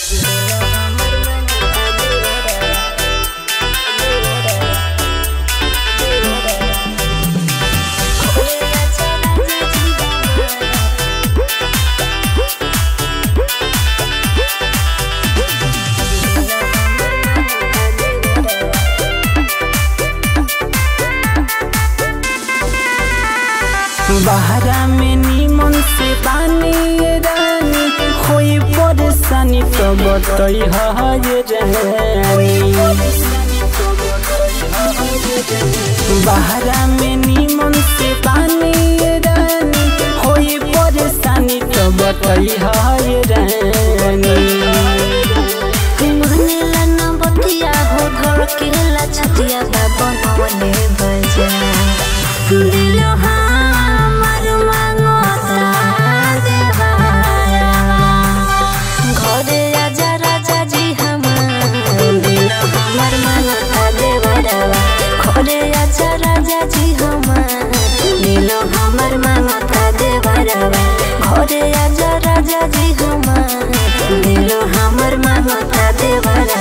बहरा में नीमन से पानी रानी कोई परेशानी तो बतई है रानी बहरा में नीमन से पानी रानी कोई परेशानी तो बतई है रानी मनला न बतिया हो घर के ला छतिया बा बनवले बजा दिल हमर मांगता देवारा घरे आजा राजा जी हमार दिल हमर मांगता देवारा घरे आजा राजा जी हमार दिल हमर मांगता देवारा घरे आजा राजा जी हमार दिल हमर मांगता देवारा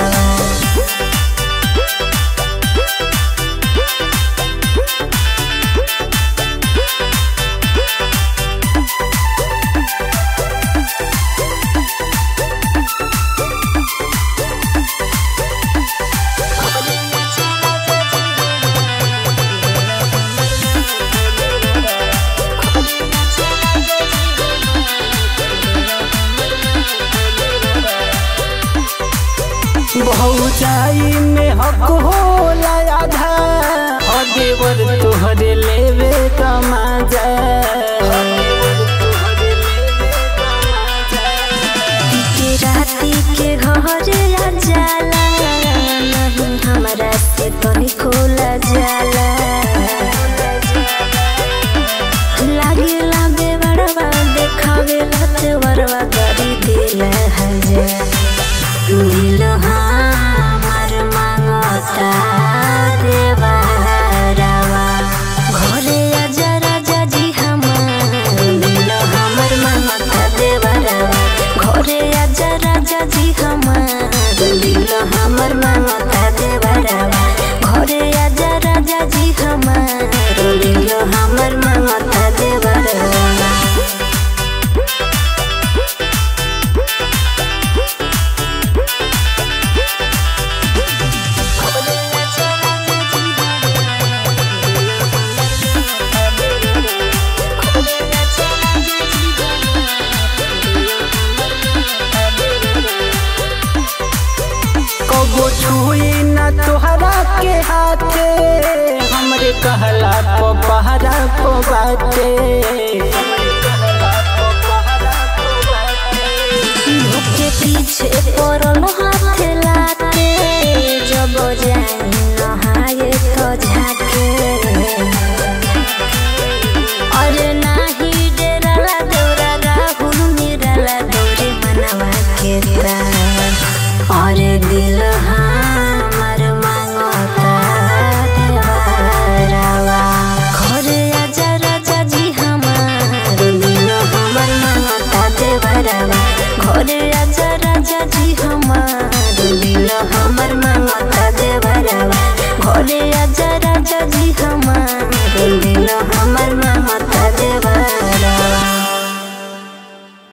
बहुचाई में हक होला आधा और देवर तोहरे लेवे कमाजा के राती के घर आ जाला नहीं हमरा से तनी खोला जाला लागेला बेवड़वा देखावेला तेवरवा करी दिल हजार दिल हमार मांगता देवारावा घरे आजा राजा जी हमार दिल हमर मांगता देवारावा घरे आजा राजा जी हमार दिल हमर मांगता देवारावा घरे आजा राजा जी हमार दिल हमर मांगता देवारावा कबो छुई न तोहरा के हाथे हमरे कहला प पहरा प बाटे